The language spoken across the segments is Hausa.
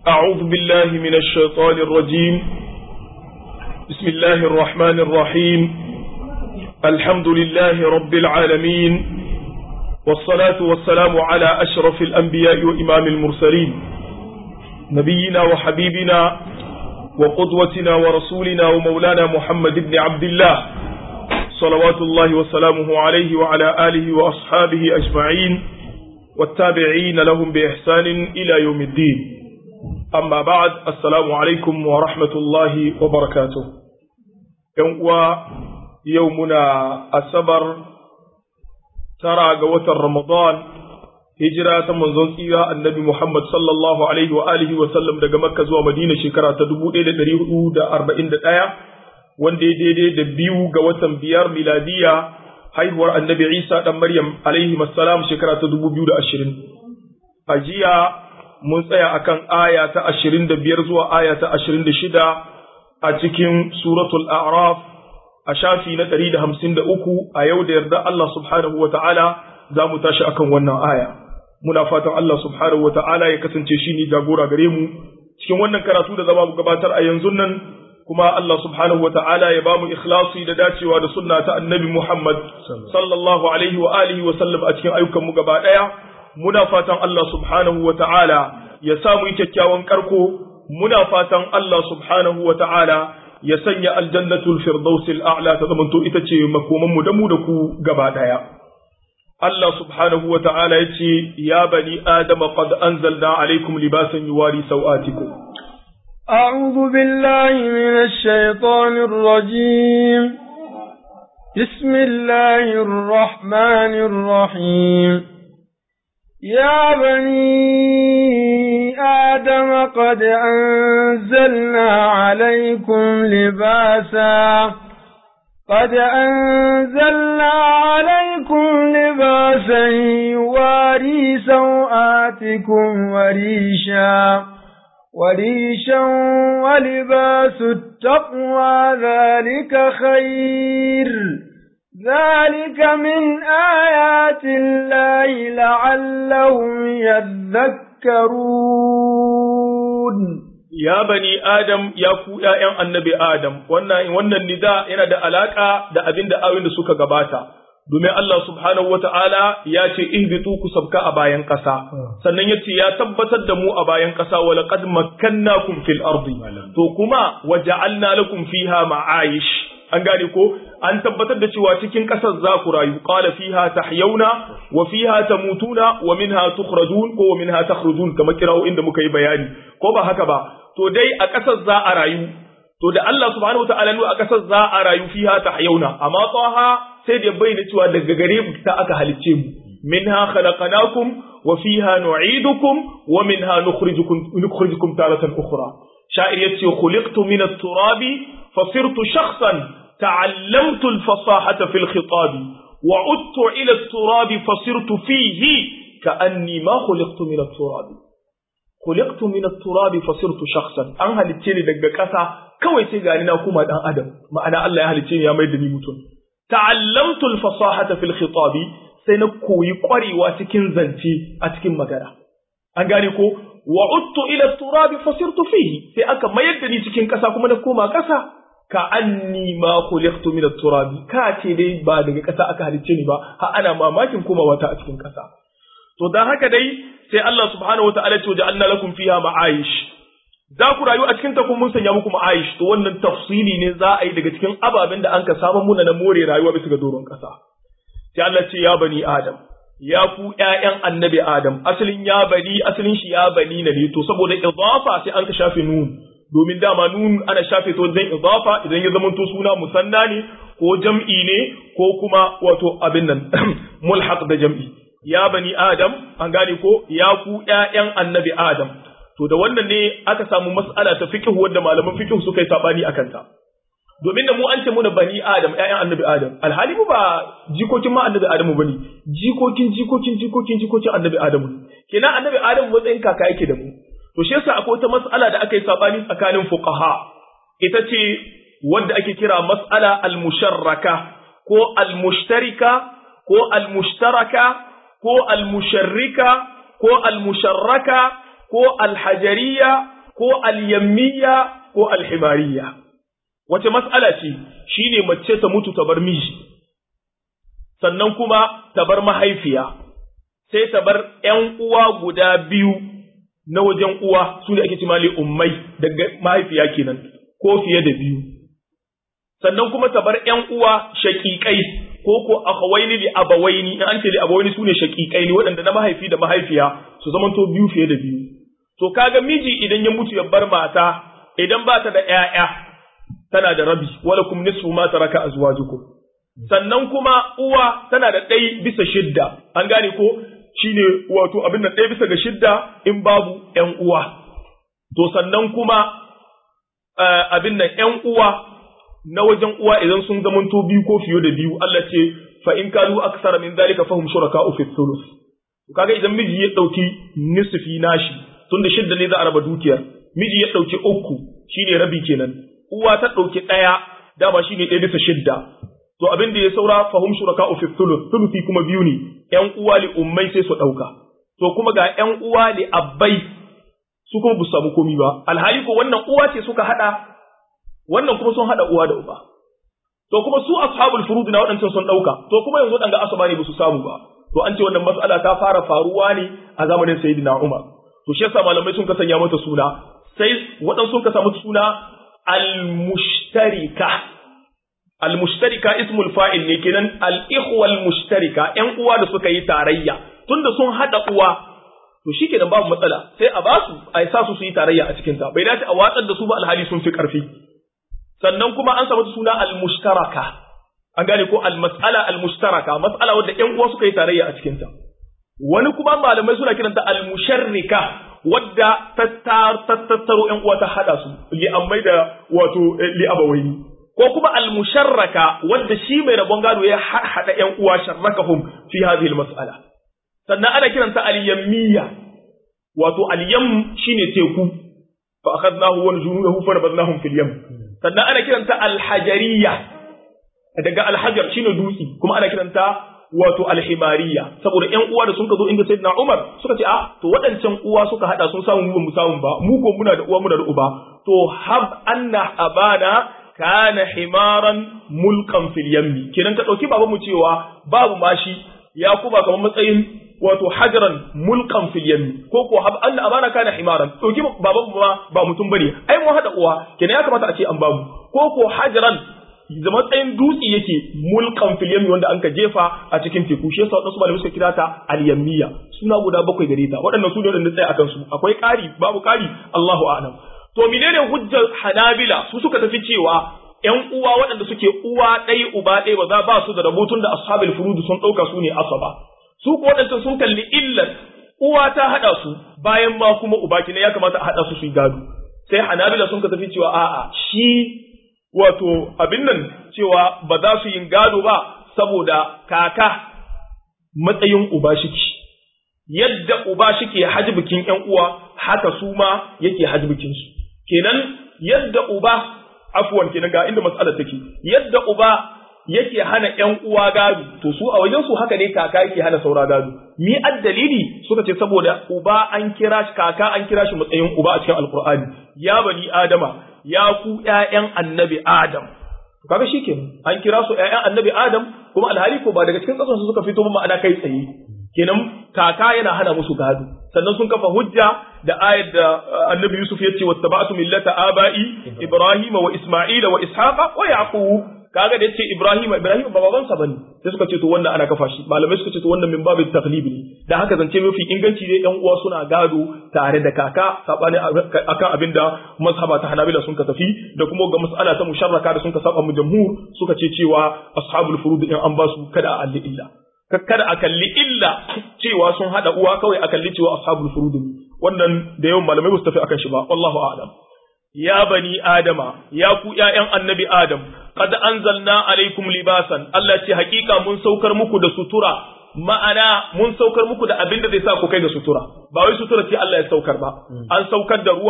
أعوذ بالله من الشيطان الرجيم بسم الله الرحمن الرحيم الحمد لله رب العالمين والصلاة والسلام على أشرف الأنبياء وإمام المرسلين نبينا وحبيبنا وقدوتنا ورسولنا ومولانا محمد بن عبد الله صلوات الله وسلامه عليه وعلى آله وأصحابه أجمعين والتابعين لهم بإحسان إلى يوم الدين أما بعد السلام عليكم ورحمة الله وبركاته يوم يومنا السبر ترى قوة رمضان هجرة منزون إيرا النبي محمد صلى الله عليه وآله وسلم دقى مكة زوى مدينة شكرا تدبو إلى دريه دا أربعين دا wanda ya daidai da biyu ga watan biyar miladiya haihuwar annabi Isa ɗan Maryam alaihi salam shekara ta dubu biyu da ashirin. A jiya mun tsaya akan aya ta ashirin da biyar zuwa aya ta ashirin da shida a cikin suratul A'raf a shafi na ɗari da hamsin da uku a yau da yarda Allah subhanahu wa ta'ala za mu tashi akan wannan aya. Muna fatan Allah subhanahu wa ta'ala ya kasance shi ne jagora gare mu cikin wannan karatu da zama mu gabatar a yanzu nan kuma Allah subhanahu wata'ala ya bamu ikhlasi da dacewa da sunna ta annabi Muhammad sallallahu alaihi wa alihi wa sallam a cikin ayyukan mu gaba daya muna fatan Allah subhanahu wata'ala ya sa mu yi kyakkyawan karko muna fatan Allah subhanahu wata'ala ya sanya aljannatul firdausil a'la ta zamanto ita ce makoman mu da mu da ku gaba daya Allah subhanahu wa ta'ala ya ce, Ya bani Adama qad anzalna alaikum libasan yuwari sau'atikum. أعوذ بالله من الشيطان الرجيم بسم الله الرحمن الرحيم يا بني آدم قد أنزلنا عليكم لباسا قد أنزلنا عليكم لباسا يواري سوآتكم وريشا وريشا ولباس التقوى ذلك خير ذلك من آيات الله لعلهم يذكرون ya bani Adam ya ku ’ya'yan annabi Adam, wannan, wannan nida yana da alaƙa da abin da awin da suka gabata, domin Allah subhanahu wa ta'ala ya ce, ihbitu ku sabka a bayan ƙasa, sannan ya ce, ya tabbatar da mu a bayan ƙasa, wa laqad makkannakum fil ardi to kuma wa ja'alna lakum fiha ma'ayish. An gane ko, an tabbatar da cewa cikin ƙasar za ku rayu, qala fiha tahyauna wa fiha tamutuna wa minha tukhrajun ko wa minha takhrujun kamar kira'o inda muka yi bayani, ko ba haka ba, to dai a ƙasar za a rayu to da Allah subhanahu wataala a ƙasar za a rayu fiha tahyauna amma tsaha sai da bayyana cewa daga gare ta aka halicce mu minha khalaqnakum wa fiha nu'idukum wa minha nukhrijukum nukhrijukum taratan ukhra sha'ir yace khuliqtu min at-turabi fasirtu shakhsan ta'allamtu al-fasahata fil khitab wa udtu ila at-turabi fasirtu fihi ka'anni ma khuliqtu min at-turabi khuliqtu min at-turab fasirtu shakhsan an halicce ni daga ƙasa kawai sai gani na kuma dan adam ma'ana Allah ya halicce ni ya mai da ni mutum ta'allamtu al-fasahata fil khitab sai na koyi ƙwarewa cikin zance a cikin magana an gane ko wa uttu ila at-turab fasirtu fihi sai aka mayar da ni cikin ƙasa kuma na koma ƙasa ka anni ma khuliqtu min at-turab ka ce dai ba daga ƙasa aka halicce ni ba ha ana mamakin komawa ta a cikin ƙasa to dan haka dai sai Allah subhanahu wa ta'ala ce ja'alna lakum fiha ma'ayish za ku rayu a cikin ta kun mun sanya muku ma'ayish to wannan tafsili ne za a yi daga cikin ababen da an ka samu muna na more rayuwa bisa ga doron kasa sai Allah ce ya bani adam ya ku ƴaƴan annabi adam asalin ya bani asalin shi ya bani ne to saboda idafa sai an ka shafe nun domin dama nun ana shafe to dan idafa idan ya zamanto suna musanna ne ko jam'i ne ko kuma wato abin nan mulhaq da jam'i ya bani Adam, an gane ko ya ku ’ya'yan annabi Adam, to da wannan ne aka samu mas'ala ta fikihu wadda malaman fikihu suka yi saɓani a kanta. Domin da mu an ce muna bani Adam, ’ya'yan annabi Adam, alhali mu ba jikokin ma annabi Adamu ba ne, jikokin jikokin jikokin jikokin annabi Adamu ne. Kenan annabi Adamu matsayin kaka yake da mu. To shi yasa akwai wata mas'ala da aka yi saɓani tsakanin fuqaha. Ita ce wadda ake kira mas'ala al-musharraka ko al-mushtarika ko al-mushtaraka ko almusharrika ko almusharraka ko alhajariya ko al-yammiya ko al-himariya wace mas'ala ce shine mace ta mutu ta bar miji sannan kuma ta bar mahaifiya sai ta bar ƴan uwa guda biyu na wajen uwa su ne ake cima ummai daga mahaifiya kenan ko fiye da biyu sannan kuma ta bar ƴan uwa shaƙiƙai ko ko akhawaini li abawaini in an ce li abawaini sune shaƙiƙai ne waɗanda na mahaifi da mahaifiya su zamanto biyu fiye da biyu to kaga miji idan ya mutu ya bar mata idan ba ta da ƴaƴa tana da rabi wala kum nisfu ma taraka azwajukum sannan kuma uwa tana da ɗai bisa shidda an gane ko shine wato abin nan ɗaya bisa ga shidda in babu ƴan uwa to sannan kuma abin nan ƴan uwa na wajen uwa idan sun zamanto biyu ko fiye da biyu Allah ce fa in kanu aksara min zalika fahum shuraka'u fi thuluth kaga idan miji ya dauki nisfi nashi tunda shidda ne za a raba dukiyar miji ya dauki uku shine rabi kenan uwa ta dauki daya dama shine ɗaya bisa shidda to abin da ya saura fahum shuraka'u fi thuluth thuluthi kuma biyu ne ƴan uwa li ummai sai su dauka to kuma ga ƴan uwa li abbai su kuma bu samu komi ba alhali ko wannan uwa ce suka hada wannan kuma sun hada uwa da uba to kuma su ashabul furud na waɗancan sun dauka to kuma yanzu dan ga asaba ne ba su samu ba to an ce wannan mas'ala ta fara faruwa ne a zamanin sayyidina Umar to shi yasa malamai sun ka sanya mata suna sai waɗansu sun ka samu suna al-mushtarika al-mushtarika ismul fa'il ne kenan al-ikhwa al-mushtarika ƴan uwa da suka yi tarayya tunda sun hada uwa to shi kenan babu matsala sai a basu a sa su su yi tarayya a cikin ta bai dace a watsar da su ba alhali sun fi karfi sannan kuma an samu suna al-mushtaraka an gane ko al-mas'ala al-mushtaraka mas'ala wadda ƴan uwa suka yi tarayya a cikin ta wani kuma malamai suna kiranta al-musharrika wadda ta tattaro ƴan uwa ta hada su li ammai da wato li abawaini ko kuma al-musharraka wadda shi mai rabon gado ya hada ƴan uwa sharrakahum fi hadhihi al-mas'ala sannan ana kiranta al-yammiya wato al-yam shine teku fa akhadnahu wa junudahu fa nabadnahum fil yam sannan ana kiranta al-hajariyya daga al-hajar shine dutsi kuma ana kiranta wato al-himariya saboda ƴan uwa da sun ka zo inda sayyidina Umar suka ce a to waɗancan uwa suka hada sun samu mu mu samu ba mu ko muna da uwa muna da uba to hab anna abana kana himaran mulkan fil yammi kenan ka dauki babanmu cewa babu mashi ya kuma kamar matsayin wato hajaran mulkan fil yammi ko ko hab anna abana kana himaran dauki babanmu ma ba mutum bane ai mu hada uwa kenan ya kamata a ce an bamu ko ko hajaran da matsayin dutse yake mulkan fil yammi wanda anka jefa a cikin teku shi yasa wadansu malamai suka kira ta al yammiya suna guda bakwai gare ta waɗannan su ne wanda tsaya akan su akwai ƙari babu ƙari Allahu a'lam to menene hujjar Hanabila su suka tafi cewa ƴan uwa waɗanda suke uwa ɗaya uba ɗaya ba za ba su da rabutun da ashabul furud sun ɗauka su ne asaba su ko waɗanda sun kalli illar uwa ta haɗa su bayan ma kuma uba kina ya kamata a haɗa su su yi gado sai Hanabila sun ka tafi cewa a'a shi wato abin nan cewa ba za su yin gado ba saboda kaka matsayin uba shiki yadda uba shike hajbikin ƴan uwa haka su ma yake hajbikin su kenan yadda uba afwan kenan ga inda mas'alar take yadda uba yake hana ƴan uwa gado to su a wajen su haka ne kaka yake hana saura gado mi addalili suka ce saboda uba an kira shi kaka an kira shi matsayin uba a cikin alqur'ani ya bani adama ya ku ƴaƴan annabi adam kaga shikenan an kira su ƴaƴan annabi adam kuma alhali ko ba daga cikin ƙasar su suka fito ba ma'ana kai tsaye kenan kaka yana hana musu gado sannan sun kafa hujja da ayar da annabi Yusuf ya ce wattaba'tu millata aba'i Ibrahim wa Isma'ila wa Ishaqa wa Yaqub kaga da yace Ibrahim Ibrahim ba babansa bane sai suka ce to wannan ana kafa shi malamai suka ce to wannan min babu taklib ne da haka zance mafi inganci dai yan uwa suna gado tare da kaka sabani akan abinda mazhaba ta Hanabila sun ka tafi da kuma ga mas'ala ta musharraka da sun ka saba mu jamhur suka ce cewa ashabul furud in an ba su kada a alli illa kada a kalli illa cewa sun hada uwa kawai a kalli cewa ashabul furud wannan da yawan malamai ba su tafi akan shi ba wallahu a'lam ya bani adama ya ku ƴaƴan annabi adam qad anzalna alaikum libasan Allah ce hakika mun saukar muku da sutura ma'ana mun saukar muku da abin da zai sa ku kai ga sutura ba wai sutura ce Allah ya saukar ba an saukar da ruwa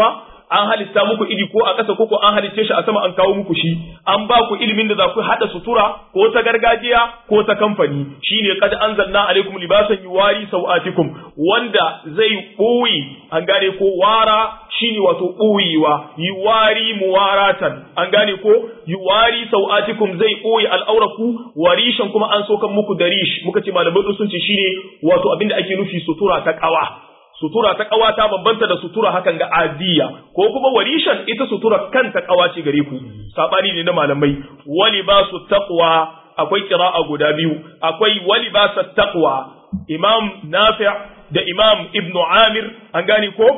an halitta muku iri ko a ƙasa ko ko an halicce shi a sama an kawo muku shi an ba ku ilimin da za ku haɗa sutura ko ta gargajiya ko ta kamfani shine kad anzalna alaikum libasan yuwari sau'atikum wanda zai ɓoye an gane ko wara shine wato ɓoyewa yuwari muwaratan an gane ko yuwari sau'atikum zai ɓoye al'auraku warishan kuma an sokan muku da rish muka ce malamai sun ce shine wato abinda ake nufi sutura ta ƙawa sutura ta ƙawa ta bambanta da sutura hakan ga adiya ko kuma warishan ita sutura kanta ƙawa ce gare ku sabani ne na malamai wali ba su taqwa akwai qira'a guda biyu akwai wali ba su taqwa imam nafi' da imam ibn amir an gane ko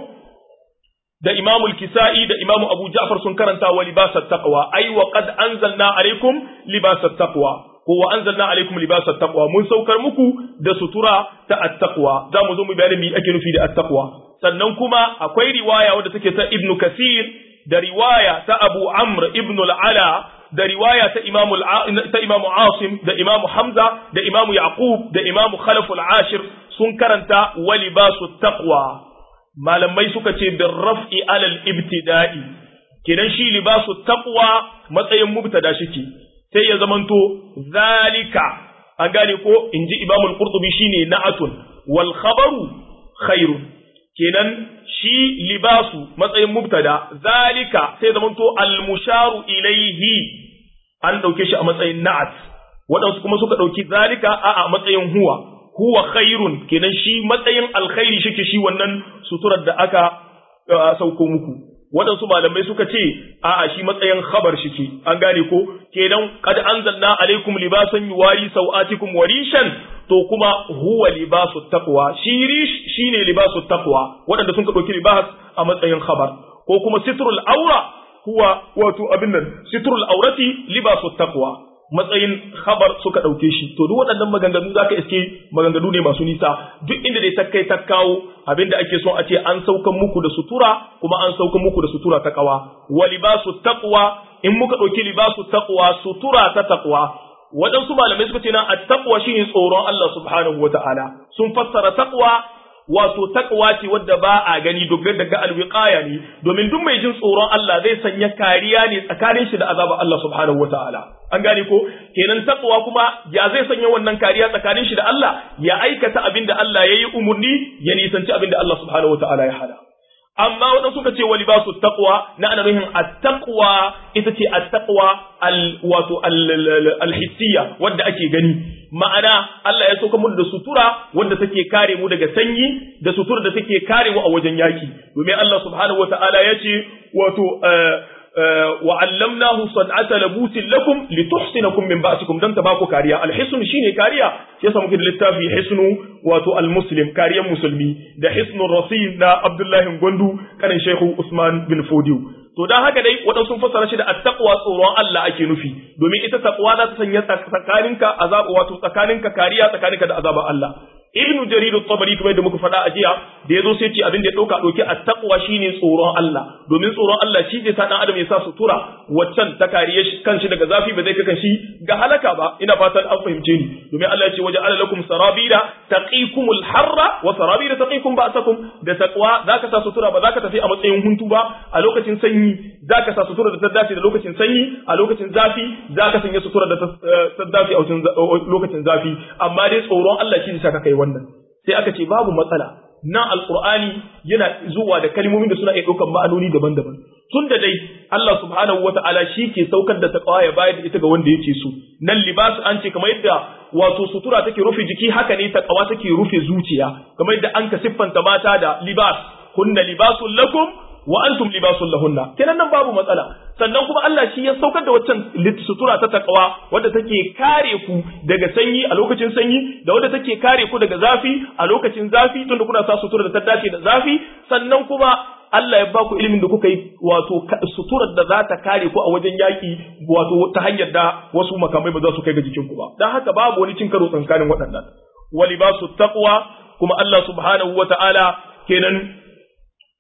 da imam al-kisa'i da imam abu ja'far sun karanta wa libas taqwa ai wa qad anzalna alaikum libas taqwa ko wa anzalna alaikum libas taqwa mun saukar muku da sutura ta at-taqwa za mu zo mu bayani me ake nufi da at-taqwa sannan kuma akwai riwaya wadda take ta ibn kasir da riwaya ta abu amr ibn al-ala da riwaya ta imamu ta imamu asim da imamu hamza da imamu yaqub da imamu khalaf al-ashir sun karanta wa libasu taqwa malamai suka ce bin raf'i alal ibtida'i kenan shi libasu taqwa matsayin mubtada shike sai ya zamanto zalika an gane ko inji imamu al-qurtubi shine na'atun wal khabaru khairun kenan shi libasu matsayin mubtada zalika sai zamanto al-musharu ilaihi an dauke shi a matsayin na'at waɗansu kuma suka ɗauki zalika a a matsayin huwa huwa khairun kenan shi matsayin alkhairi shike shi wannan suturar da aka sauko muku waɗansu malamai suka ce a'a shi matsayin khabar shike an gane ko kenan qad anzalna alaikum libasan yuwari sau'atikum warishan to kuma huwa libasu taqwa shi rish shine libasu taqwa waɗanda sun ka ɗauki libas a matsayin khabar ko kuma sitrul aura huwa wato abin nan sitrul aurati libasu taqwa matsayin khabar suka ɗauke shi to duk waɗannan maganganu za ka iske maganganu ne masu nisa duk inda dai ta kai ta kawo abinda ake son a ce an saukan muku da sutura kuma an saukan muku da sutura ta kawa wa libasu taqwa in muka ɗauki libasu taqwa sutura ta taqwa waɗansu malamai suka ce na at-taqwa shine tsoron Allah subhanahu wata'ala sun fassara taqwa wato takwa ce wadda ba a gani dogar daga alwiqaya ne domin duk mai jin tsoron Allah zai sanya kariya ne tsakanin shi da azabar Allah subhanahu wataala an gane ko kenan takwa kuma ya zai sanya wannan kariya tsakanin shi da Allah ya aikata abin da Allah ya yi umurni ya nisanci abin da Allah subhanahu wataala ya hada amma waɗansu suka ce wali basu taqwa na ana nuhin at-taqwa ita ce at-taqwa al wato al-hissiyya wadda ake gani ma'ana Allah ya sauka mu da sutura wadda take kare mu daga sanyi da sutura da take kare mu a wajen yaki domin Allah subhanahu wata'ala ya ce wato wa allamnahu san'ata labusin lakum lituhsinakum min ba'sikum dan ta baku kariya alhisn shine kariya yasa muke da littafi hisnu wato almuslim kariyan musulmi da hisnur rasil na Abdullahi Gwandu kanin Sheikh Usman bin Fodiyo to dan haka dai waɗansu sun fassara shi da attaqwa tsoron Allah ake nufi domin ita taqwa za ta sanya tsakaninka azab wato tsakaninka kariya tsakaninka da azabar Allah ibn jarir at-tabari kuma da muka faɗa a jiya da yazo sai ce abin da ya dauka dauki at-taqwa shine tsoron Allah domin tsoron Allah shi zai sa dan adam ya sa sutura waccan ta kariye shi kanshi daga zafi ba zai kakan shi ga halaka ba ina fatan an fahimce ni domin Allah ya ce waje ala lakum sarabila taqikumul harra wa sarabila taqikum ba'sakum da taqwa zaka sa sutura ba zaka tafi a matsayin huntu ba a lokacin sanyi zaka sa sutura da ta dace da lokacin sanyi a lokacin zafi zaka sanya sutura da ta dace a lokacin zafi amma dai tsoron Allah shi zai saka kai wannan sai aka ce babu matsala nan alqur'ani yana zuwa da kalmomin da suna iya ɗaukar ma'anoni daban-daban tun da dai Allah subhanahu wata'ala shi ke saukar da taqwa ya bayar da ita ga wanda yake so nan libasu an ce kamar yadda wato sutura take rufe jiki haka ne taqwa take rufe zuciya kamar yadda an ka siffanta mata da libas kunna libasul lakum wa antum libasul lahunna kenan nan babu matsala sannan kuma Allah shi ya saukar da waccan sutura ta takawa wadda take kare ku daga sanyi a lokacin sanyi da wadda take kare ku daga zafi a lokacin zafi tunda kuna sa sutura da ta dace da zafi sannan kuma Allah ya baku ilimin da kuka yi wato suturar da za ta kare ku a wajen yaki wato ta hanyar da wasu makamai ba za su kai ga jikin ku ba dan haka babu wani cin karo tsakanin waɗannan walibasu taqwa kuma Allah subhanahu wata'ala kenan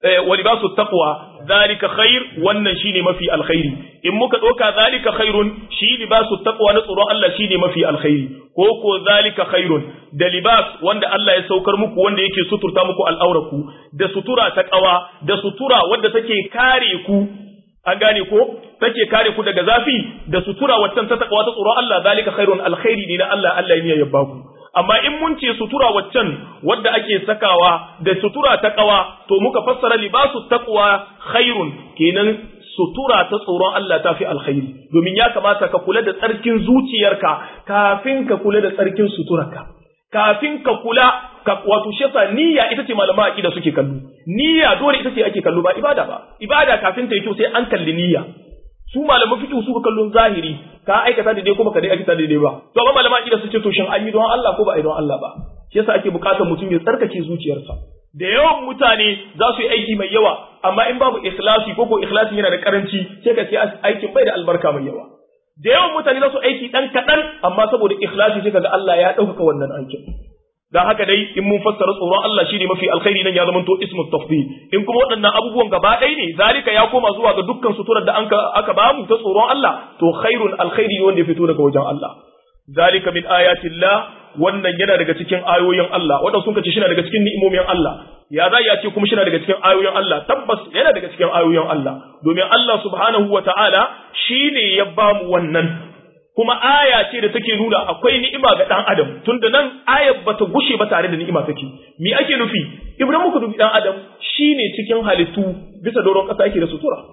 wa libasu taqwa zalika khair wannan shine mafi alkhairi in muka doka zalika khairun shi libasu taqwa na tsoron Allah shine mafi alkhairi ko ko zalika khairun da libas wanda Allah ya saukar muku wanda yake suturta muku al'auraku da sutura ta kawa da sutura wadda take kare ku an gane ko take kare ku daga zafi da sutura waccan ta taqwa ta tsoron Allah zalika khairun alkhairi ne na Allah Allah ya yabba ku amma in mun ce sutura waccan wadda ake sakawa da sutura ta kawa to muka fassara libasu taqwa khairun kenan sutura ta tsoron Allah ta fi alkhairi domin ya kamata ka kula da tsarkin zuciyarka kafin ka kula da tsarkin suturarka kafin ka kula ka wato shefa niyya ita ce malama aqida suke kallo niyya dole ita ce ake kallo ba ibada ba ibada kafin ta yi kyau sai an kalli niyya su malaman fiqh su kallon zahiri ka aikata daidai kuma ka dai aikata daidai ba to amma malama aqida su ce to shin an yi don Allah ko ba a yi don Allah ba shi yasa ake bukatar mutum ya tsarkake zuciyarsa da yawan mutane za su yi aiki mai yawa amma in babu ikhlasi ko ko ikhlasi yana da karanci sai ka ce aikin bai da albarka mai yawa da yawan mutane za su aiki dan kaɗan amma saboda ikhlasi sai kaga Allah ya ɗaukaka wannan aikin dan haka dai in mun fassara tsoron Allah shine mafi alkhairi nan ya zama to ismu tafdil in kuma waɗannan abubuwan gaba ɗaya ne zalika ya koma zuwa ga dukkan suturar da anka aka bamu ta tsoron Allah to khairun alkhairi ne wanda ya fito daga wajen Allah zalika min ayatillah wannan yana daga cikin ayoyin Allah wanda sun kace shine daga cikin ni'imomin Allah ya za ya ce kuma shine daga cikin ayoyin Allah tabbas yana daga cikin ayoyin Allah domin Allah subhanahu wataala shine ya bamu wannan kuma aya ce da take nuna akwai ni'ima ga dan adam tunda nan ayar bata gushe ba tare da ni'ima take me ake nufi ibrahim muka dubi dan adam shine cikin halittu bisa doron kasa yake da sutura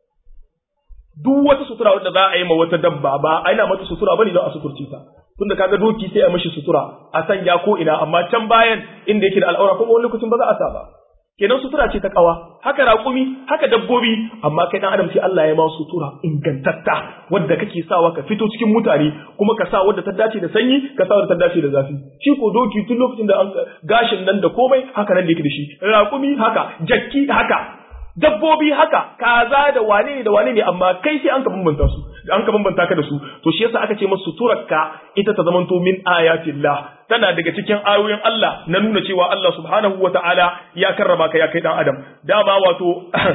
duk wata sutura wanda za a yi ma wata dabba ba a yana mata sutura bane don a suturce ta tunda kaga doki sai a mishi sutura a sanya ko ina amma can bayan inda yake da al'aura kuma wani lokacin ba za a sa ba kenan sutura ce ta kawa haka raƙumi haka dabbobi amma kai dan adam sai Allah ya ma sutura ingantatta wanda kake sawa ka fito cikin mutane kuma ka sa wanda ta dace da sanyi ka sa wanda ta dace da zafi shi ko doki tun lokacin da an gashin nan da komai haka nan da yake da shi raƙumi haka jakki haka dabbobi haka kaza da wane ne da wane ne amma kai sai an ka bambanta su an ka bambanta ka da su to shi yasa aka ce masu suturarka ita ta zamanto min ayatillah tana daga cikin ayoyin Allah na nuna cewa Allah subhanahu wata'ala ya karrama ka ya kai dan adam dama wato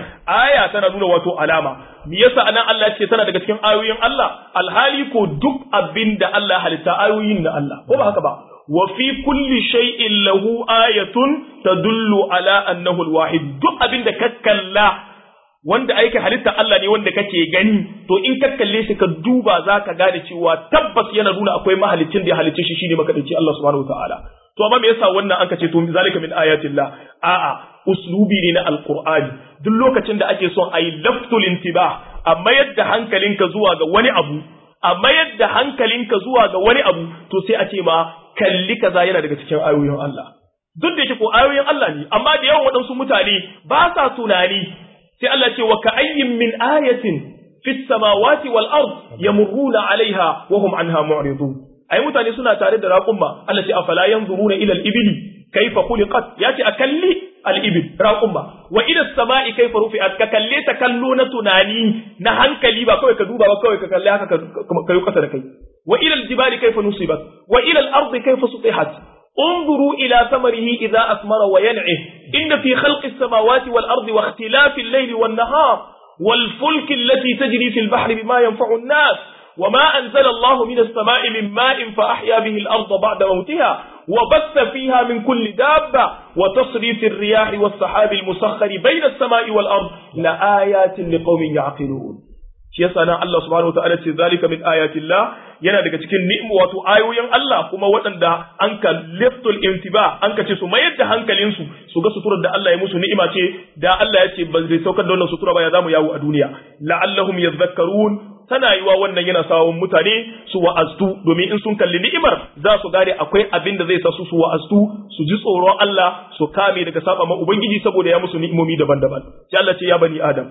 aya tana nuna wato alama me yasa anan Allah ya ce tana daga cikin ayoyin Allah alhali ko duk abinda Allah halitta ayoyin na Allah ko ba haka ba wa fi kulli shay'in lahu ayatun tadullu ala annahu alwahid duk abinda ka kalla wanda aiki halitta Allah ne wanda kake gani to in ka kalle shi ka duba zaka gane cewa tabbas yana nuna akwai mahalicin da ya halicce shi shine makadaici Allah subhanahu wataala to amma me yasa wannan an kace to zalika min ayatillah a'a uslubi ne na alqur'ani duk lokacin da ake son ayi laftul intibah amma yadda hankalinka zuwa ga wani abu amma yadda hankalinka zuwa ga wani abu to sai a ce ma kalli kaza yana daga cikin ayoyin Allah duk da yake ko ayoyin Allah ne amma da yawan waɗansu mutane ba sa tunani sai Allah ce wa ka'ayyin min ayatin fis samawati wal ard yamurruna alaiha wa hum anha mu'ridun ai mutane suna tare da raƙumma Allah ce afala yanzuruna ila al-ibli kayfa khuliqat yace akalli al-ibil raqumma wa ila as-sama'i kayfa rufi'at ka kalle ta kallo na tunani na hankali ba kawai ka duba ba kawai ka kalle haka ka yi kasa da kai wa ila al-jibali kayfa nusibat wa ila al-ardi kayfa sutihat انظروا إلى ثمره إذا أثمر وينعه إن في خلق السماوات والأرض واختلاف الليل والنهار والفلك التي تجري في البحر بما ينفع الناس وما أنزل الله من السماء من ماء فأحيا به الأرض بعد موتها وبث فيها من كل دابة وتصريف الرياح والسحاب المسخر بين السماء والأرض لآيات لقوم يعقلون shi yasa nan Allah subhanahu wataala ce zalika min ayatillah yana daga cikin ni'mu wato ayoyin Allah kuma waɗanda an ka liftul intiba an ka ce su mayar da hankalin su su ga suturar da Allah ya musu ni'ima ce da Allah ya ce ba zai saukar da wannan sutura ba ya zamu yawo a duniya la'allahum yadhakkarun tana yiwa wannan yana sawon mutane su wa'aztu domin in sun kalli ni'imar za su gane akwai abin da zai sa su su wa'aztu su ji tsoron Allah su kame daga saba ma ubangiji saboda ya musu ni'imomi daban-daban sai Allah ce ya bani adam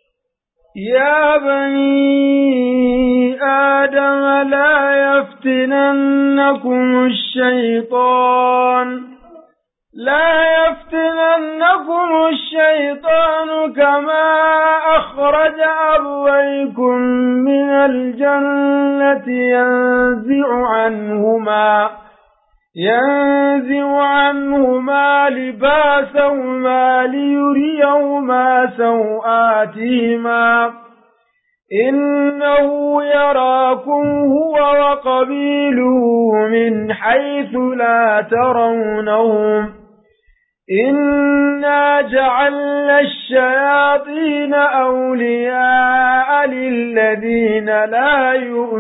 يا بني آدم لا يفتننكم الشيطان لا يفتننكم الشيطان كما أخرج أبويكم من الجنة ينزع عنهما ينزع عنهما لباسهما ليريهما سوآتهما إنه يراكم هو وقبيله من حيث لا ترونهم إنا جعلنا الشياطين أولياء للذين لا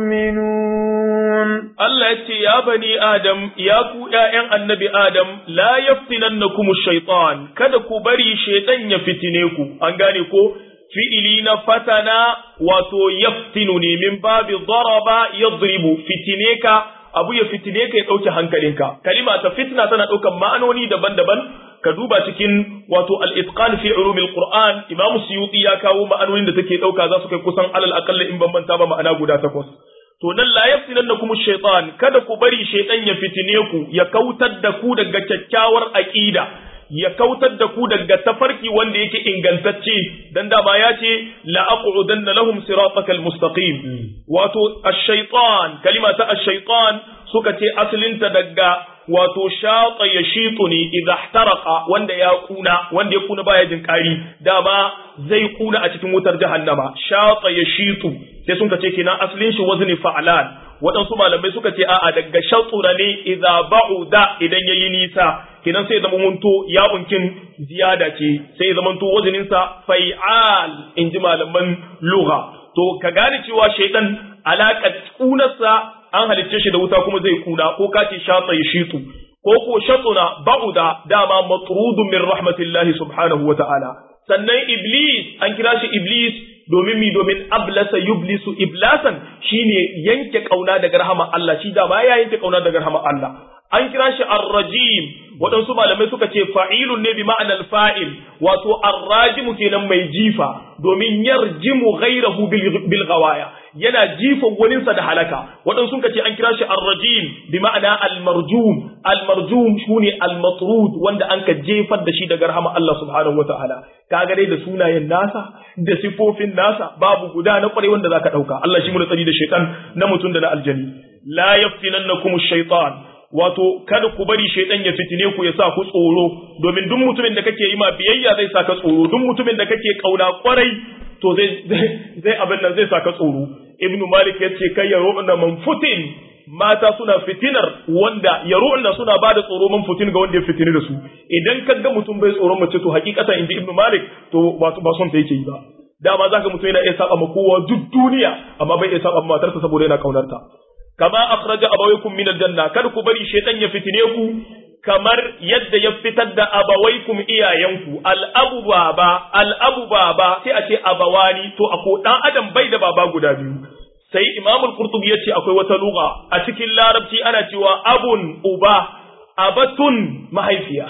يؤمنون Allah ya ce, Ya bani Adam, ya ku ’ya'yan annabi Adam, la yaftinan na kuma shaitan, kada ku bari shaitan ya fitine ku, an gane ko, fi'ili na fatana wato yaftinu ne min babi daraba yadribu fitine ka abu ya fitine ka ya ɗauke hankalinka kalima ta fitna tana ɗaukan ma'anoni daban-daban ka duba cikin wato al-itqan fi ulumil qur'an imam suyuti ya kawo ma'anonin da take ɗauka za su kai kusan alal aqalla in ban manta ba ma'ana guda takwas to nan la yaftinannakum shaytan kada ku bari shaytan ya fitine ku ya kautar da ku daga kyakkyawar aqida ya kautar da ku daga tafarki wanda yake ingantacce dan dama ya ce la aqudanna lahum siratakal mustaqim wato ash-shaytan kalima ta ash-shaytan suka ce asalinta daga wato shata ya shitu ne idza ihtaraqa wanda ya kuna wanda ya kuna baya jin kari dama zai kuna a cikin wutar jahannama shata ya shitu sai sun ce kenan asalin shi wazni fa'lan waɗansu malamai suka ce a'a daga shatsura ne idza ba'uda idan yayi nisa kenan sai zama munto ya unkin ziyada ce sai zama to wazinin sa fai'al inji malaman lugha to ka gane cewa shaytan alaka kunarsa an halicce shi da wuta kuma zai kuna ko ka ce shatsa ya shitu ko ko shatsuna ba'uda dama matrudun min rahmatillahi subhanahu wa ta'ala sannan iblis an kira shi iblis domin mi domin ablasa yublisu iblasan shine yanke kauna daga rahama Allah shi dama ya yanke kauna daga rahama Allah an kira shi ar-rajim waɗansu malamai suka ce fa'ilun ne bi ma'anar fa'il wato ar-rajimu kenan mai jifa domin yarjimu ghairahu bil ghawaya yana jifa waninsa da halaka waɗansu suka ce an kira shi ar-rajim bi ma'ana al-marjum al-marjum shine al-matrud wanda an ka jefar da shi daga rahama Allah subhanahu wataala kaga dai da sunayen nasa da sifofin nasa babu guda na kwarai wanda zaka dauka Allah shi mu tsari da shaytan na mutum da na aljani la yaftinannakum ash-shaytan wato kada ku bari shaidan ya fitine ku ya sa ku tsoro domin duk mutumin da kake yi ma biyayya zai saka tsoro duk mutumin da kake kauna kwarai to zai zai abin nan zai saka tsoro ibnu malik yace kai ya ru'na man futin mata suna fitinar wanda ya ru'na suna bada tsoro man futin ga wanda ya fitini da su idan kaga mutum bai tsoron mace to hakikatan inji ibnu malik to ba ba son ta yake yi ba dama zaka mutum yana iya saba ma kowa duk duniya amma bai iya saba ma matarsa saboda yana kaunarta kama akhraja abawaykum min aljanna kada ku bari shaytan ya fitine ku kamar yadda ya fitar da abawaykum iyayenku al-abu baba al-abu baba sai a ce abawani to ako dan adam bai da baba guda biyu sai imam al-qurtubi yace akwai wata lugha a cikin larabci ana cewa abun uba abatun mahaifiya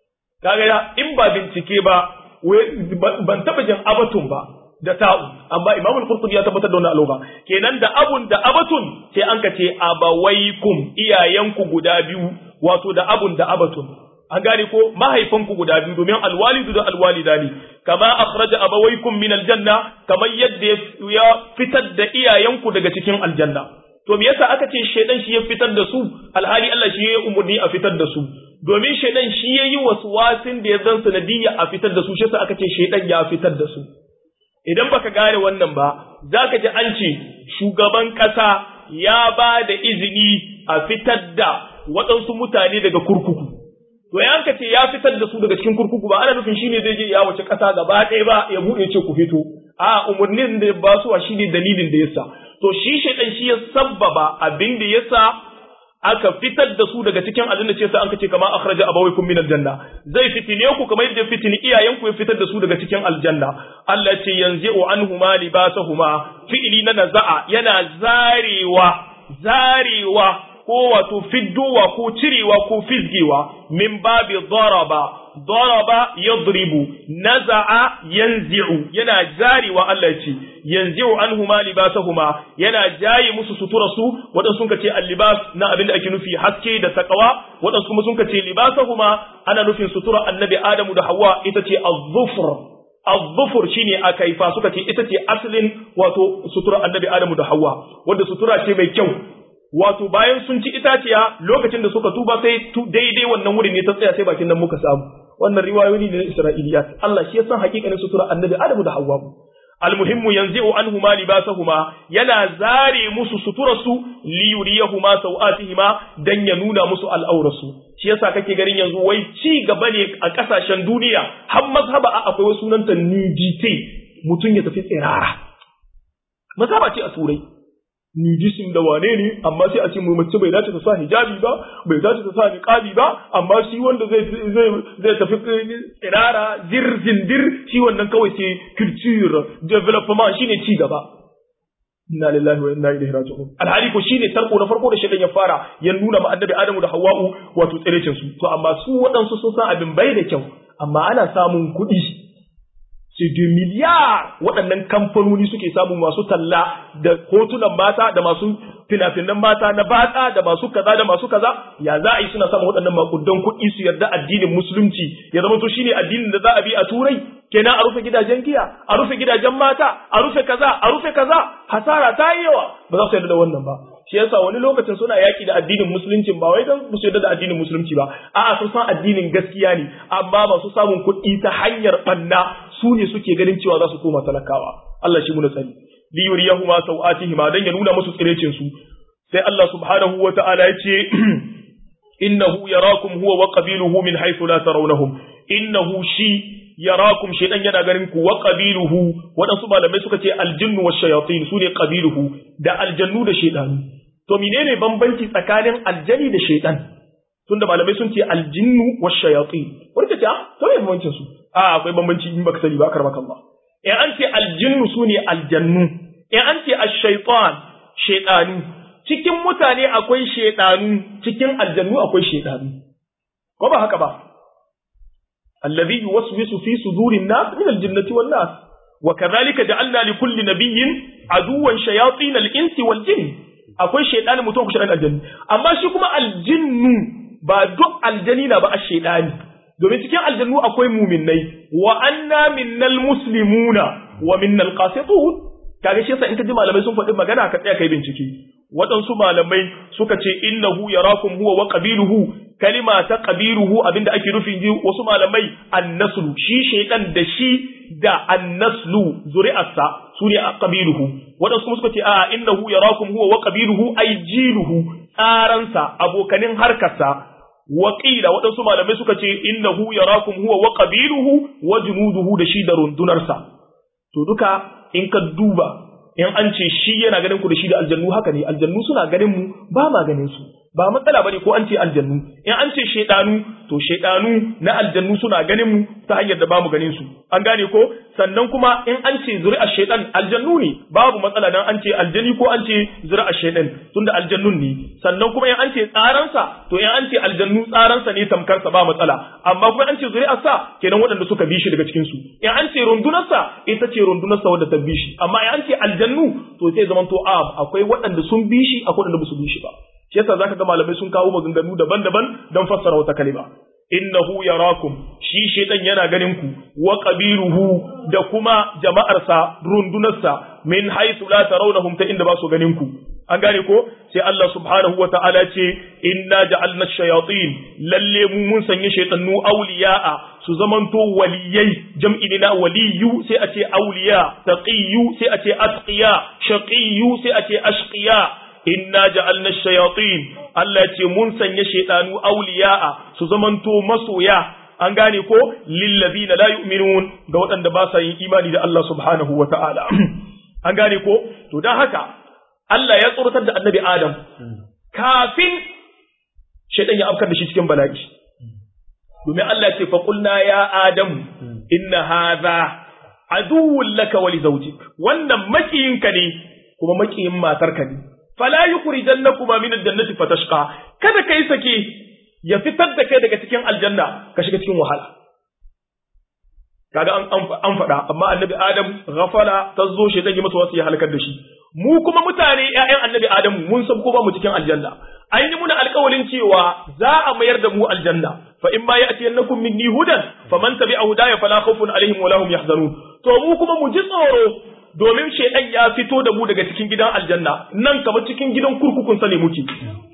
kaga in ba bincike ba ban taba jin abatun ba da ta'u amma Imam al-Qurtubi ya tabbatar da wannan alugha kenan da abun da abatun sai an kace abawaikum iyayenku guda biyu wato da abun da abatun an gane ko mahaifanku guda biyu domin alwalidu da alwalidani kama akhraja abawaikum min aljanna kamar yadda ya fitar da iyayenku daga cikin aljanna to me yasa aka ce shedan shi ya fitar da su alhali Allah shi ya umurni a fitar da su domin shedan shi ya yi wasu wasin da ya zan sanadiyya a fitar da su shi yasa aka ce shedan ya fitar da su idan baka gane wannan ba za ka ji an ce shugaban ƙasa ya ba da izini a fitar da waɗansu mutane daga kurkuku. To ya ka ce ya fitar da su daga cikin kurkuku ba ana nufin shine zai je ya wace ƙasa gaba ɗaya ba ya buɗe ce ku fito. A umarnin da ba su shi ne dalilin da yasa. To shi shaidan shi ya sabbaba abin da yasa aka fitar da su daga cikin aljanna ce sai an kace kama akhraja abawaykum min aljanna zai fitine ku kamar yadda fitini iyayenku ya fitar da su daga cikin aljanna Allah ce yanzi'u anhuma libasahuma fi'li na naza'a yana zarewa zarewa ko wato fiddowa ko cirewa ko fizgewa min babi daraba daraba yadribu naza'a yanzi'u yana jarewa Allah ce yanzi'u anhuma libasahuma yana jaye musu sutura su wadan sun kace al-libas na abin da ake nufi haske da takawa wadan kuma sun kace libasahuma ana nufin sutura annabi Adamu da Hawwa ita ce az-zufr az-zufr shine akaifa suka ce ita ce asalin wato sutura annabi Adamu da Hawwa wanda sutura ce mai kyau wato bayan sun ci itaciya lokacin da suka tuba sai daidai wannan wurin ne ta tsaya sai bakin nan muka samu wannan riwayoyi ne na Isra'iliyat Allah shi ya san hakikanin sutura annabi Adamu da Hawwa almuhimmu yanzi'u anhuma libasahuma yana zare musu suturarsu li yuriyahuma sawatihima dan ya nuna musu al'aurarsu shi yasa kake ganin yanzu wai ci gaba ne a kasashen duniya har mazhaba akwai wasu sunanta nudity mutum ya tafi tsirara mazhaba ce a turai nudism da wane ne amma sai a ce mu mace bai dace ta sa hijabi ba bai dace ta sa niqabi ba amma shi wanda zai zai zai tafi tsirara zirzindir shi wannan kawai sai culture development shine ci gaba inna lillahi wa inna ilaihi raji'un alhali ko shine tarko na farko da shedan ya fara ya nuna ma annabi adamu da hawwa'u wato tsirecin su to amma su waɗansu sun san abin bai da kyau amma ana samun kuɗi sai da miliyar waɗannan kamfanoni suke samu masu talla da hotunan mata da masu fina-finan mata na batsa da masu kaza da masu kaza ya za a yi suna samun waɗannan makudan kuɗi su yarda addinin musulunci ya zama to shine addinin da za a bi a turai kenan a rufe gidajen giya a rufe gidajen mata a rufe kaza a rufe kaza hasara ta yi yawa ba za su yarda da wannan ba shi yasa wani lokacin suna yaki da addinin musulunci ba wai dan su yarda da addinin musulunci ba a'a sun san addinin gaskiya ne amma masu samun kuɗi ta hanyar banna su ne suke ganin cewa za su koma talakawa Allah shi mu tsari li yuriyahuma sawatihima dan ya nuna musu tsirecin su sai Allah subhanahu wa ta'ala ya ce innahu yarakum huwa wa qabiluhu min haythu la tarawnahum innahu shi yarakum shaytan yana ganin ku wa qabiluhu wadansu malamai suka ce aljinnu wash shayatin sune qabiluhu da aljannu da shaytanu to menene bambanci tsakanin aljani da shaytan tunda malamai sun ce aljinnu wash shayatin wanda ce to me bambancin su a akwai bambanci in baka sani ba karmaka Allah in an ce aljinnu sune aljannu in an ce ash-shaytan shaytanu cikin mutane akwai shaytanu cikin aljannu akwai shaytanu ko ba haka ba الذي يوسوس في صدور الناس من الجنة والناس وكذلك جعلنا لكل نبي عدوا شياطين الإنس والجن akwai shaidanin mutum ku shaidanin aljanni amma shi kuma aljinnu ba duk aljani na ba a shaidani domin cikin aljannu akwai muminai wa anna minnal muslimuna wa minnal qasitun kaga shi yasa in ka ji malamai sun faɗi magana ka tsaya kai bincike waɗansu malamai suka ce innahu yarakum huwa wa qabiluhu kalima ta qabiluhu abinda ake nufin ji wasu malamai annaslu shi shaytan da shi da annaslu zuri'arsa su ne qabiluhu waɗansu kuma suka ce a innahu yarakum huwa wa qabiluhu ay jiluhu tsaransa abokanin harkarsa Waƙila waɗansu malamai suka ce innahu yarakum huwa wa qabiluhu wa junuduhu da shi da rundunarsa to duka in ka duba in an ce shi yana ganin ku da shi da aljannu haka ne aljannu suna ganin mu ba ma ganin su ba matsala bane ko an ce aljannu in an ce shaidanu to shaidanu na aljannu suna ganin mu ta hanyar da bamu ganin su an gane ko sannan kuma in an ce zuri'ar shaidan aljannu ne babu matsala dan an ce aljani ko an ce zuri'ar shaidan tunda aljannun ne sannan kuma in an ce tsaransa to in an ce aljannu tsaransa ne tamkarsa ba matsala amma kuma an ce zuri'ar sa kenan waɗanda suka bi shi daga cikin su in an ce rundunarsa ita ce rundunarsa wadda ta bi shi amma in an ce aljannu to sai zaman to a akwai waɗanda sun bi shi akwai waɗanda ba su bi shi ba shi yasa zaka ga malamai sun kawo maganganu daban-daban don fassara wata kalima innahu yarakum shi shedan yana ganin ku wa qabiluhu da kuma jama'arsa rundunarsa min haythu la tarawnahum ta inda ba su ganin ku an gane ko sai Allah subhanahu wa ta'ala ce inna ja'alna shayatin lalle mu mun sanya shaytanu awliya'a su zamanto waliyai jam'i ne na waliyu sai a ce awliya taqiyu sai a ce atqiya shaqiyu sai a ce ashqiya inna ja'alna shayatin Allah ce mun sanya shaytanu awliya'a su zamanto masoya an gane ko lillazina la yu'minun ga waɗanda ba sa yin imani da Allah subhanahu wa ta'ala an gane ko to dan haka Allah ya tsoratar da annabi Adam kafin shaytan ya afkar da shi cikin bala'i domin Allah ce fa qulna ya Adam inna hadha aduwwun laka wa li zawjik wannan makiyinka ne kuma makiyin matarka ne fala yukhrijannakuma min al-jannati fatashqa kada kai sake ya fitar da kai daga cikin aljanna ka shiga cikin wahala kaga an an faɗa amma annabi adam ghafala tazo shi dan yi masa wasu ya halakar da shi mu kuma mutane ƴaƴan annabi adam mun san ko ba mu cikin aljanna an yi muna alƙawalin cewa za a mayar da mu aljanna fa in ma ya'tiyannakum minni hudan faman tabi'a hudaya fala khawfun alaihim wala hum yahzanun to mu kuma mu ji tsoro domin shaidan ya fito da mu daga cikin gidan aljanna nan kamar cikin gidan kurkukun sa ne muke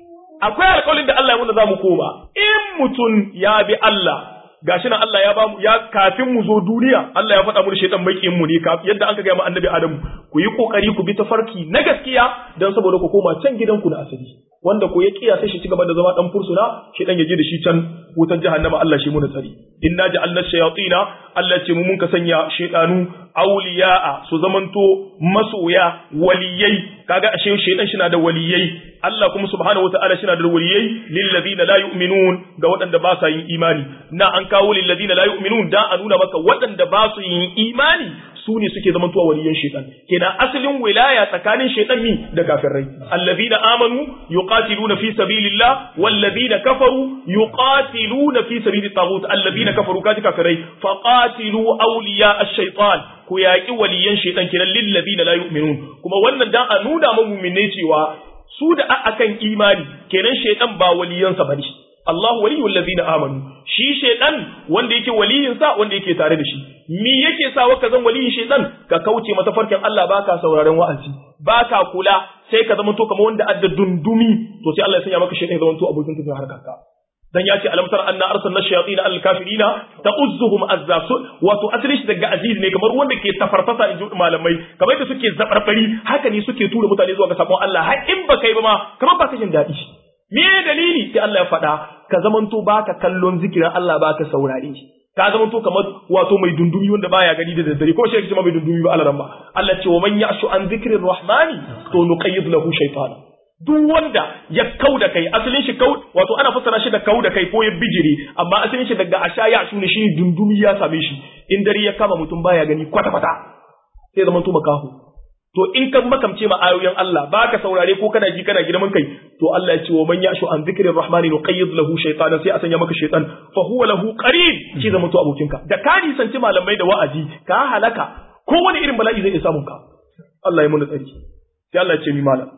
akwai alƙawarin da Allah ya muna za mu koma in mutum ya bi Allah gashi nan Allah ya ba mu ya kafin mu zo duniya Allah ya faɗa mu shaitan makiyin mu ne yadda an ka ga mu annabi Adamu ku yi kokari ku bi tafarki na gaskiya dan saboda ku koma can gidanku na asali wanda ko ya kiya sai shi ci gaba da zama dan fursuna shaitan ya je da shi can wutar jahannama Allah shi mu na tsari inna ja'alna shayatina Allah ce mu mun ka sanya shaitanu awliya'a su zamanto masoya waliyai kaga ashe shaitan shi na da waliyai Allah kuma subhanahu wataala shi na da waliyai lil ladina la yu'minun ga waɗanda ba sa yin imani na an kawo lil ladina la yu'minun da a nuna maka waɗanda ba su yin imani su ne suke zamantowa waliyan shaitan kenan asalin wilaya tsakanin shaitan mi da kafirai alladhina amanu yuqatiluna fi sabilillah walladhina kafaru yuqatiluna fi sabilit taghut alladhina kafaru kaji kafirai faqatilu awliya ash-shaytan ku yaki waliyan shaitan kenan lil ladina la yu'minun kuma wannan dan a nuna mu mu'minai cewa su da akan imani kenan shaitan ba waliyansa bane Allah waliyul ladina amanu shi shaitan wanda yake waliyinsa wanda yake tare da shi me yake sa waka zan waliyin shaitan ka kauce mata farkin Allah baka sauraron wa'azi baka kula sai ka zama to kamar wanda adda dundumi to sai Allah ya sanya maka shaitan ya zama to abokin tafiya harkar ka dan ya ce alam tara anna arsalna shayatin al kafirina ta'uzzuhum azza wato asali shi daga aziz ne kamar wanda ke tafarfasa in ji malamai kamar da suke zabarbari haka ne suke tura mutane zuwa ga sabon Allah har in ba kai ba ma kamar ba ka jin daɗi me dalili sai Allah ya faɗa ka zamanto baka kallon zikirin Allah baka saurare ka zamanto kamar wato mai dundumi wanda baya gani da daddare ko shi ma mai dundumi ba Allah ba Allah ce wa man ya'shu an zikrir rahmani to nuqayyid lahu shaytana duk wanda ya kau da kai asalin shi kau wato ana fassara shi da kau da kai ko ya bijire amma asalin shi daga asha ya shune shi dundumi ya same shi in dare ya kama mutum baya gani kwata kwata sai zaman to makaho to in kan makamce ma ayoyin Allah baka saurare ko kana ji kana girman kai to Allah ya ce wa man yashu an zikrir rahmani nuqayyid lahu shaytanan sai a sanya maka shaytan fa huwa lahu qarin shi zaman to abokinka da ka nisanci malamai da wa'azi ka halaka kowane irin bala'i zai iya samun ka Allah ya mun tsari sai Allah ya ce mi malam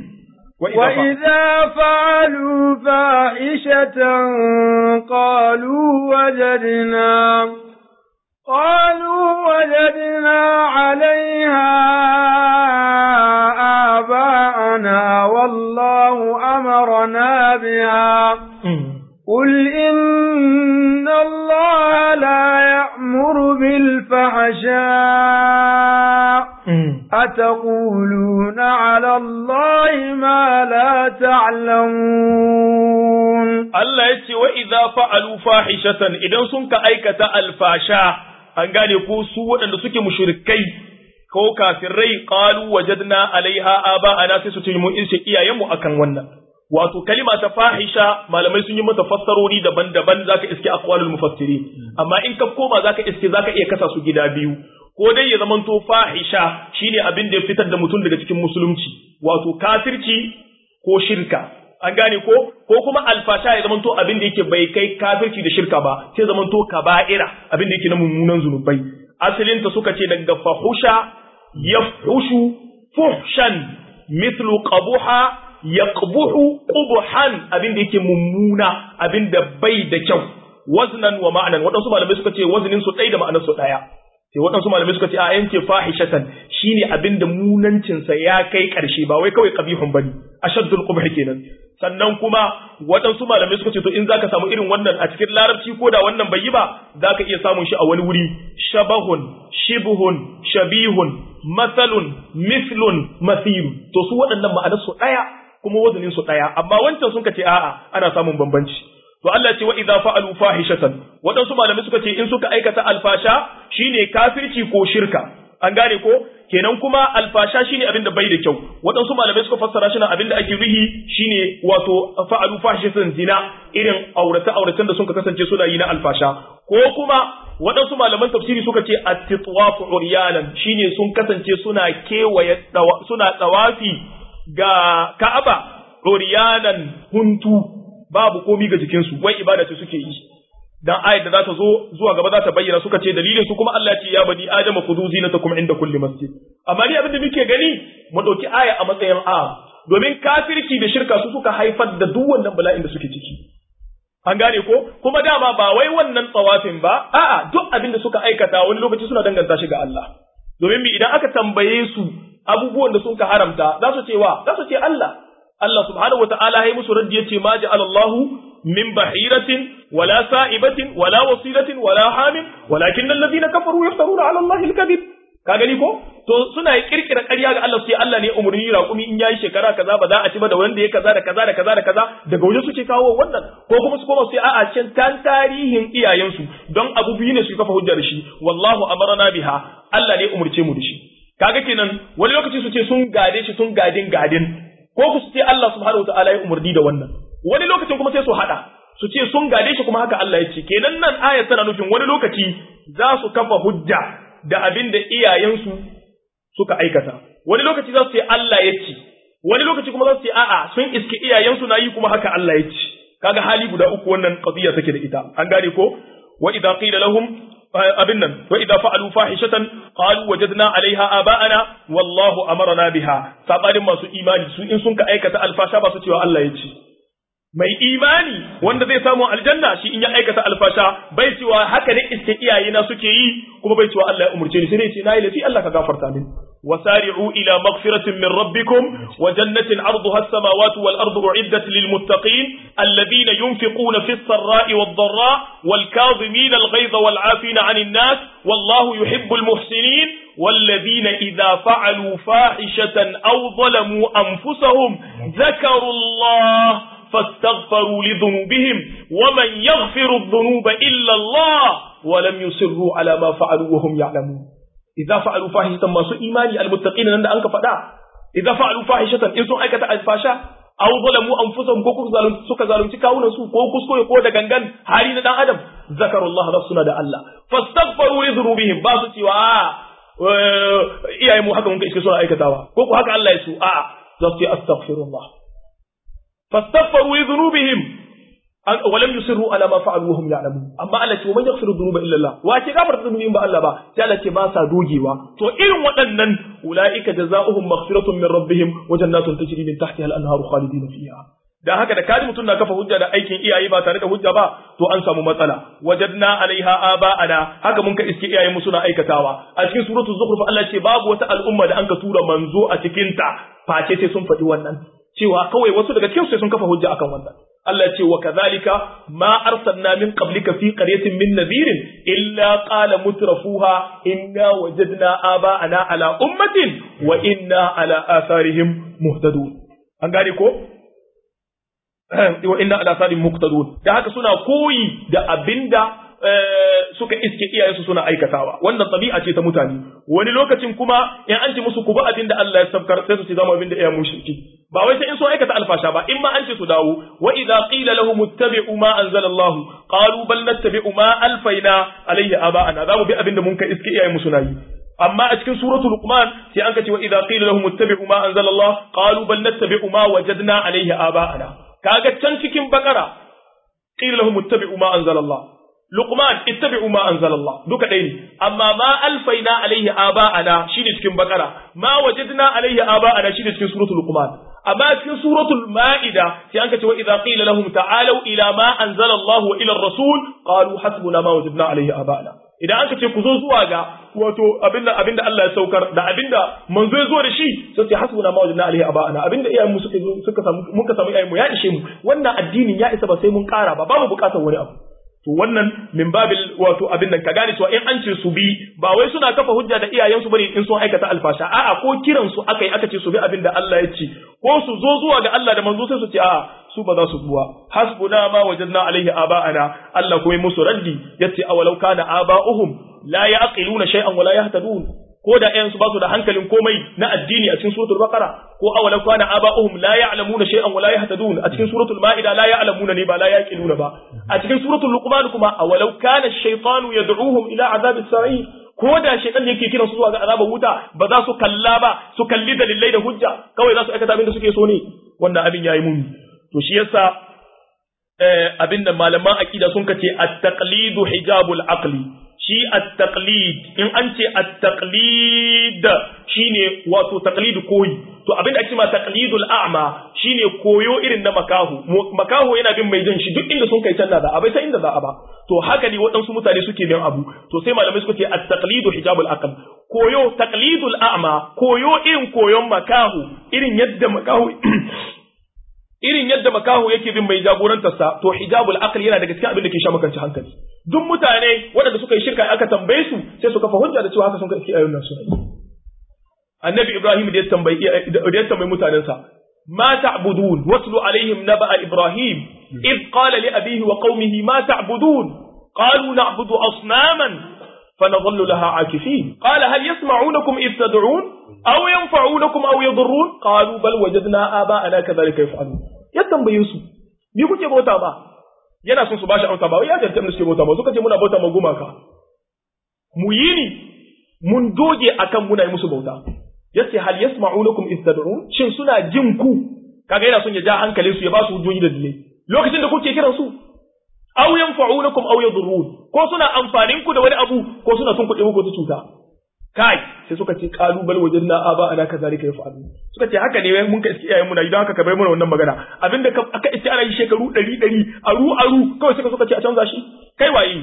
وإذا فعلوا فاحشة قالوا وجدنا قالوا وجدنا عليها آباءنا والله أمرنا بها قل إن الله لا يأمر بالفحشاء أتقولون على الله ما لا تعلمون الله يتي وإذا فعلوا فاحشة إذا سنك أيكة الفاشا an gane ko su waɗanda suke mushrikai ko kafirai qalu wajadna alaiha aba ana sai su ce mun ishe iyayenmu akan wannan wato kalima ta fahisha malamai sun yi mata fassarori daban-daban zaka iske aqwalul mufassirin amma in ka koma zaka iske zaka iya kasa su gida biyu ko dai ya zamanto fahisha shine abin da ya fitar da mutum daga cikin musulunci wato kafirci ko shirka an gane ko ko kuma alfasha ya zamanto abin da yake bai kai kafirci da shirka ba sai zamanto kaba'ira abin da yake na mummunan zunubai asalin ta suka ce daga fahusha yafhushu fuhshan mithlu qabuha yaqbuhu qubhan abin da yake mummuna abin da bai da kyau waznan wa ma'anan waɗansu malamai suka ce waznin su ɗaya da ma'anar su ɗaya sai waɗansu malamai suka ce a yanke fahishatan shine abin da munancinsa ya kai ƙarshe ba wai kawai qabihun bane ashaddul qubh kenan sannan kuma waɗansu malamai suka ce to in zaka samu irin wannan a cikin larabci ko da wannan bai yi ba zaka iya samun shi a wani wuri shabahun shibhun shabihun masalun mislun mathil to su waɗannan ma'anar su ɗaya kuma wazanin su ɗaya amma wancan sun ce a'a ana samun bambanci to Allah ce wa idza fa'alu fahishatan waɗansu malamai suka ce in suka aikata alfasha shine kafirci ko shirka an gane ko kenan kuma alfasha shine abin da bai da kyau waɗansu malamai suka fassara shi na abin da ake ruhi shine wato fa'alu fahishatan zina irin aurata auratan da suka kasance suna yi na alfasha ko kuma waɗansu malaman tafsiri suka ce at-titwafu uryanan shine sun kasance suna kewaye suna tsawafi ga Ka'aba uryanan huntu babu komi ga jikinsu wai ibada ce suke yi dan ayat da za ta zo zuwa gaba za ta bayyana suka ce dalilin su kuma Allah ce ya bani adama khudhu zinatakum inda kulli masjid amma ni abin da muke gani mu dauki aya a matsayin a domin kafirci da shirka su suka haifar da duk wannan bala'in da suke ciki an gane ko kuma dama ba wai wannan tsawafin ba a'a duk abin da suka aikata wani lokaci suna danganta shi ga Allah domin mi idan aka tambaye su abubuwan da sun ka haramta za su ce wa za su ce Allah Allah subhanahu wataala ya musu raddi yace ma ja'alallahu min bahiratin wala sa'ibatin wala wasilatin wala hamin walakin alladhina kafaru yaftaruna 'ala Allahi al-kadhib ka gani ko to suna kirkira ƙarya ga Allah sai Allah ne umurni raƙumi in yayi shekara kaza ba za a ci ba da wanda ya kaza da kaza da kaza da kaza daga waje suke kawo wannan ko kuma su koma sai a'a cin tan tarihin iyayensu don abu biyu ne su kafa hujjar shi wallahu amarna biha Allah ne umurce mu da shi kaga kenan wani lokaci su ce sun gade shi sun gadin gadin ko ku su ce Allah subhanahu wataala ya umurni da wannan wani lokacin kuma sai su hada su ce sun gade shi kuma haka Allah ya ce kenan nan aya tana nufin wani lokaci za su kafa hujja da abin da iyayensu suka aikata wani lokaci za su ce Allah ya ce wani lokaci kuma za su ce a'a sun iske iyayensu na yi kuma haka Allah ya ce kaga hali guda uku wannan qadiya take da ita an gane ko wa idza qila lahum abin nan wa idza fa'alu fahishatan qalu wajadna 'alayha aba'ana wallahu amarna biha sabanin masu imani su in sun ka aikata alfasha ba su cewa Allah ya ce mai imani wanda zai samu aljanna shi in ya aikata alfasha bai cewa haka ne iske iyayena suke yi kuma bai cewa Allah ya umurce ni sai dai ce nayi lafi Allah ka gafarta min wasari'u ila maghfiratin min rabbikum wa jannatin 'arduha as-samawati wal ardu u'iddat lil muttaqin alladhina yunfiquna fis sarra'i wad dharra wal kadhimina al ghayza wal 'afina 'anil nas wallahu yuhibbul muhsinin والذين إذا فعلوا فاحشة أو ظلموا أنفسهم ذكروا الله فاستغفروا لذنوبهم ومن يغفر الذنوب إلا الله ولم يصروا على ما فعلوا وهم يعلمون إذا فعلوا فاحشة ما سوء إيماني المتقين عند أنك فدا إذا فعلوا فاحشة إن سوء أيكة الفاشا أو ظلموا أنفسهم كوكو ظالم سوكا ظالم تكاونا سوء كوكو سكو يقول دا غنغن هارين دا آدم ذكروا الله رسولنا دا الله فاستغفروا لذنوبهم باسو سوى iyaye mu haka mun kai suna aikatawa ko ku haka Allah ya su a'a za su ce astaghfirullah fastaghfiru li dhunubihim wa lam yusirru ala ma fa'alu wa hum ya'lamun amma Allah ce man yaghfiru dhunuba illa Allah wa ke gafarta dhunubi ba Allah ba sai Allah ce ba sa dogewa to irin waɗannan ulaika jazaohum maghfiratun min rabbihim wa jannatun tajri min tahtiha al-anharu khalidina fiha dan haka da kaji mutum na kafa hujja da aikin iyaye ba tare da hujja ba to an samu matsala wajadna alaiha aba'ana haka mun ka iske iyayen mu suna aikatawa a cikin suratul zukhruf Allah ce babu wata al'umma da an ka tura manzo a cikin ta face sai sun faɗi wannan cewa kawai wasu daga cikin sai sun kafa hujja akan wannan Allah ce wa kadhalika ma arsalna min qablika fi qaryatin min nadhirin illa qala mutrafuha inna wajadna aba'ana ala ummatin wa inna ala atharihim muhtadun an gane ko wa inna ala sadin muqtadun da haka suna koyi da abinda suka iske iyayensu suna aikatawa wannan tabi'a ce ta mutane wani lokacin kuma in an ce musu ku ba abinda Allah ya sabkar sai su ce zama abinda iyayen mushriki ba wai sai in so aikata alfasha ba in ma an ce su dawo wa idza qila lahum ittabi'u ma anzala Allah qalu bal nattabi'u ma alfaina alayhi aba'ana za mu bi abinda mun ka iske iyayen mu suna yi amma a cikin suratul luqman sai an ka ce wa idza qila lahum ittabi'u ma anzala Allah qalu bal nattabi'u ma wajadna alayhi aba'ana kaga can cikin bakara qila lahum ittabi'u ma anzala Allah luqman ittabi'u ma anzala Allah duka dai ne amma ma alfaina alaihi aba'ana shine cikin bakara ma wajadna alaihi aba'ana shine cikin suratul luqman amma cikin suratul ma'ida sai an kace wa idza qila lahum ta'alu ila ma anzala Allah wa ila ar-rasul qalu hasbuna ma wajadna alaihi aba'ana idan aka ce ku zo zuwa ga wato abinda abinda Allah ya saukar da abinda manzo ya zo da shi sai ce hasbuna ma wajadna alaihi aba'ana abinda iyayen mu suka zo suka samu muka samu iyayen mu ya ishe mu wannan addinin ya isa ba sai mun kara ba ba mu bukatar wani abu to wannan min babil wato abin nan ka gane cewa in an ce su bi ba wai suna kafa hujja da iyayensu bane in sun aikata alfasha a'a ko kiran su akai aka ce su bi abin da Allah ya ce ko su zo zuwa ga Allah da manzo sai su ce a'a su ba za su buwa hasbuna ma wajadna alaihi aba'ana Allah kuma musu raddi yace awalau kana aba'uhum la ya'qiluna shay'an wa la yahtadun ko da ƴaƴan su ba su da hankalin komai na addini a cikin suratul baqara ko awalau kana aba'uhum la ya'lamuna shay'an wa la yahtadun a cikin suratul ma'ida la ya'lamuna ne ba la yaqiluna ba a cikin suratul luqman kuma awalau kana ash-shaytanu yad'uhum ila azabis sa'ir ko da shaytan yake kiran su zuwa ga azabar wuta ba za su kalla ba su kalli dalilai da hujja kawai za su aikata abin da suke so ne wannan abin yayi muni to shi yasa abin da malaman aqida sun kace at-taqlidu hijabul aqli shi at-taqlid in an ce at-taqlid shine wato taqlid koyi to abin da ake ma taqlidul a'ma shine koyo irin na makahu makahu yana bin mai jan shi duk inda sun kai canza da abai sai inda za a ba to haka ne waɗansu mutane suke bin abu to sai malamai suka ce at-taqlidu hijabul aql koyo taqlidul a'ma koyo irin koyon makahu irin yadda makahu irin yadda makahu yake bin mai jagorantarsa to hijabul aqli yana daga cikin abin da ke sha makanci hankali duk mutane waɗanda suka yi shirka aka tambaye su sai su kafa hujja da cewa haka sun kai ayoyin nan suna annabi ibrahim da ya tambayi da ya tambayi mutanensa ma ta'budun waslu alaihim naba'a ibrahim id qala li abihi wa qaumihi ma ta'budun qalu na'budu asnaman فنظل لها عاكفين قال هل يسمعونكم إذ تدعون أو ينفعونكم أو يضرون قالوا بل وجدنا آباءنا كذلك يفعلون يتنبيه su ni kuke bauta ba yana son su bashi amsa ba wai ya tantance suke bauta ba suka ce muna bauta ma gumaka mu yi ni mun doge akan muna yi musu bauta yace hal yasma'unakum istad'un shin suna jin ku kaga yana son ya ja hankalin su ya ba su hujjoji da dalilai lokacin da kuke kiran su aw yanfa'unakum aw yadurrun ko suna amfanin ku da wani abu ko suna son kuɗe muku ta cuta kai sai suka ce qalu bal wajadna aba ana kazalika yaf'alu suka ce haka ne mun ka iske iyayen mu na idan haka ka bai mana wannan magana abinda aka iske ana yi shekaru 100 100 aru aru kawai suka suka ce a canza shi kai waye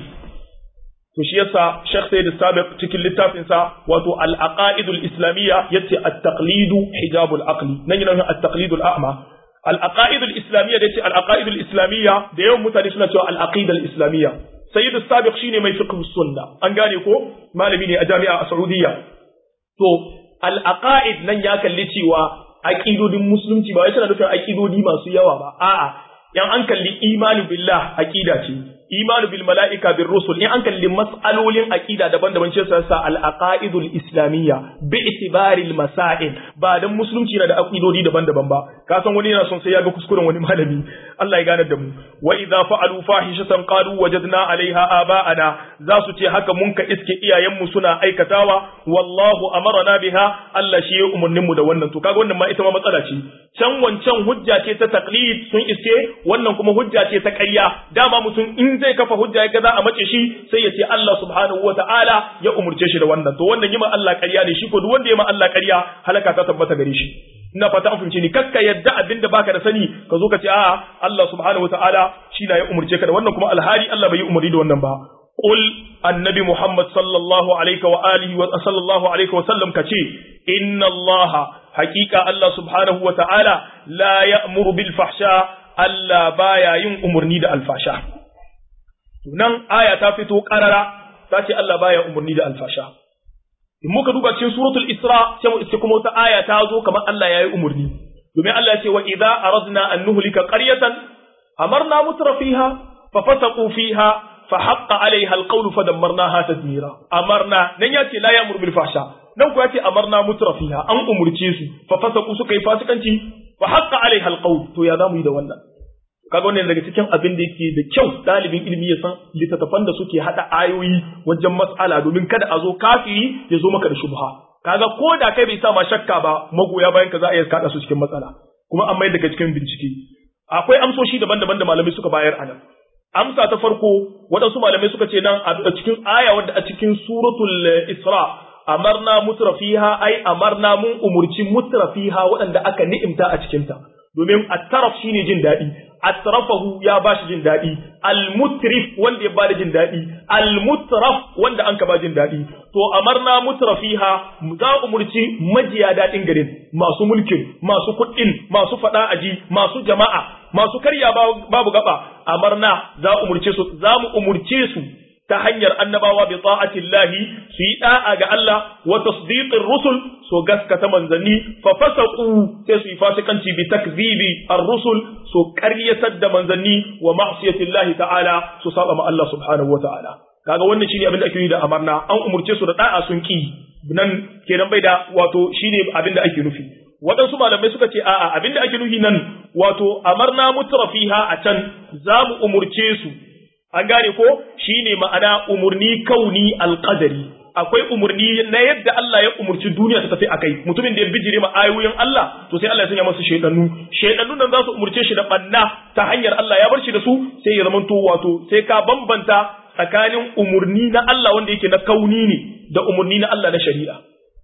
to shi yasa Sheikh Sayyid Sabiq cikin littafin sa wato al-aqaidul islamiyya yace at-taqlidu hijabul aqli nan yana at-taqlidul a'ma al-aqaid al-islamiyya da yace al-aqaid al-islamiyya da yawan mutane suna cewa al-aqida al-islamiyya sayyid sabiq shine mai fiqh sunna an gane ko malami ne a jami'a a Saudiya to al-aqaid nan ya kalli cewa aqidodin musulunci ba wai suna nufin aqidodi masu yawa ba a'a yan an kalli imani billah aqida ce imanu bil mala'ika bir rusul in an kalli mas'alolin aqida daban-daban ce sa al aqaidul islamiyya bi itibari al masail ba dan musulunci na da aqidodi daban-daban ba ka san wani yana son sai ya ga kuskuren wani malami Allah ya gane da mu wa idza fa'alu fahishatan qalu wajadna 'alayha aba'ana za su ce haka mun ka iske iyayen mu suna aikatawa wallahu amarna biha Allah shi ya umurnin mu da wannan to kaga wannan ma ita ma matsala ce can wancan hujja ce ta taqlid sun iske wannan kuma hujja ce ta ƙarya dama mutum in zai kafa hujja ya za a mace shi sai ya ce Allah subhanahu wa ta'ala ya umurce shi da wannan to wannan yima Allah ƙarya ne shi ko duk wanda ya ma Allah ƙarya halaka ta tabbata gare shi ina fata an fahimce ni kakka yadda abinda baka da sani ka zo ka ce a'a Allah subhanahu wa ta'ala shi na ya umurce ka da wannan kuma alhali Allah bai yi umuri da wannan ba qul annabi Muhammad sallallahu alaihi wa alihi wa sallallahu alaihi wa sallam kace inna Allah haqiqa Allah subhanahu wa ta'ala la ya'muru bil fahsha Allah baya yin umurni da alfasha nan aya ta fito karara ta ce Allah baya umarni da alfasha in muka duba cikin suratul isra sai mu iske kuma wata aya ta zo kamar Allah yayi umarni domin Allah ya ce wa idza aradna an nuhlika qaryatan amarna mutrafiha fa fasaqu fiha fa haqqa alaiha alqawlu fa dammarnaha tadmira amarna nan ya ce la ya'muru bil fahsha nan ko ya ce amarna mutrafiha an umurce su fa fasaqu suka yi fasikanci fa haqqa alaiha alqawl to ya zamu yi da wannan kaga wannan daga cikin abin da yake da kyau dalibin ilimi ya san littattafan da suke hada ayoyi wajen mas'ala domin kada a zo kafiri ya zo maka da shubha kaga ko da kai bai sa ma shakka ba magoya bayan ka za a iya kada su cikin matsala kuma an mai daga cikin bincike akwai amsoshi daban-daban da malamai suka bayar a nan amsa ta farko waɗansu malamai suka ce nan a cikin aya wadda a cikin suratul isra amarna mutrafiha ai amarna mun umurci mutrafiha waɗanda aka ni'imta a cikinta domin at-taraf shine jin daɗi atrafahu ya bashi jin daɗi al-mutrif wanda ya bada jin daɗi al-mutraf wanda an ka ba jin daɗi to amarna mutrafiha za umurci majiya daɗin garin masu mulkin masu kuɗin masu faɗa aji masu jama'a masu karya babu gaba amarna za umurce su za mu umurce su ta hanyar annabawa bi ta'atillahi su yi da'a ga Allah wa tasdiqir rusul so gaskata manzanni fa fasaqu sai su yi fasikanci bi takzibi ar-rusul so qaryatar da manzanni wa ma'siyatillahi ta'ala su saba ma Allah subhanahu wa ta'ala kaga wannan shine abin da ake yi da amarna an umurce su da da'a sun ki nan kenan bai da wato shine abin da ake nufi waɗansu malamai suka ce a'a abin da ake nufi nan wato amarna mutrafiha a can za mu umurce su an gane ko shine ma'ana umurni kauni alqadari akwai umurni na yadda Allah ya umurci duniya ta tafi akai mutumin da ya bijire ma ayoyin Allah to sai Allah ya sanya masa shaytanu shaytanu nan za su umurce shi da banna ta hanyar Allah ya bar shi da su sai ya zamanto wato sai ka bambanta tsakanin umurni na Allah wanda yake na kauni ne da umurni na Allah na shari'a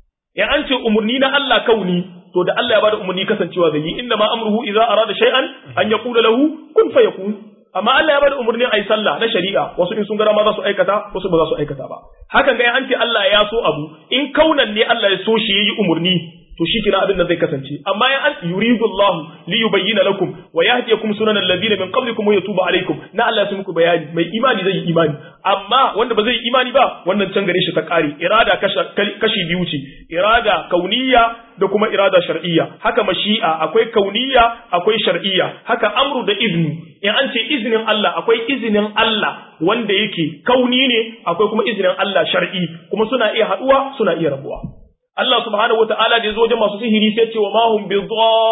in an ce umurni na Allah kauni to da Allah ya bada umurni kasancewa zai yi inna ma amruhu idza arada shay'an an yaqula lahu kun fayakun amma Allah ya bada umarnin ayi sallah na shari'a wasu in sun gara ma za su aikata wasu ba za su aikata ba hakan ga an ce Allah ya so abu in kaunan ne Allah ya so shi yayi umarni to shi kina abin da zai kasance amma ya an yuridu Allah li yubayyana lakum wa yahdiyakum sunan alladhina min qablikum wa yatuba alaykum na Allah ya muku bayani mai imani zai yi imani amma wanda ba zai yi imani ba wannan can gare shi ta kare irada kashi biyu ce irada kauniyya da kuma irada shar'iyya haka mashi'a akwai kauniyya akwai shar'iyya haka amru da izni in an ce izinin Allah akwai izinin Allah wanda yake kauni ne akwai kuma izinin Allah shar'i kuma suna iya haduwa suna iya rabuwa Allah subhanahu wata'ala da ya zo wajen masu sihiri sai ce wa ma hum bi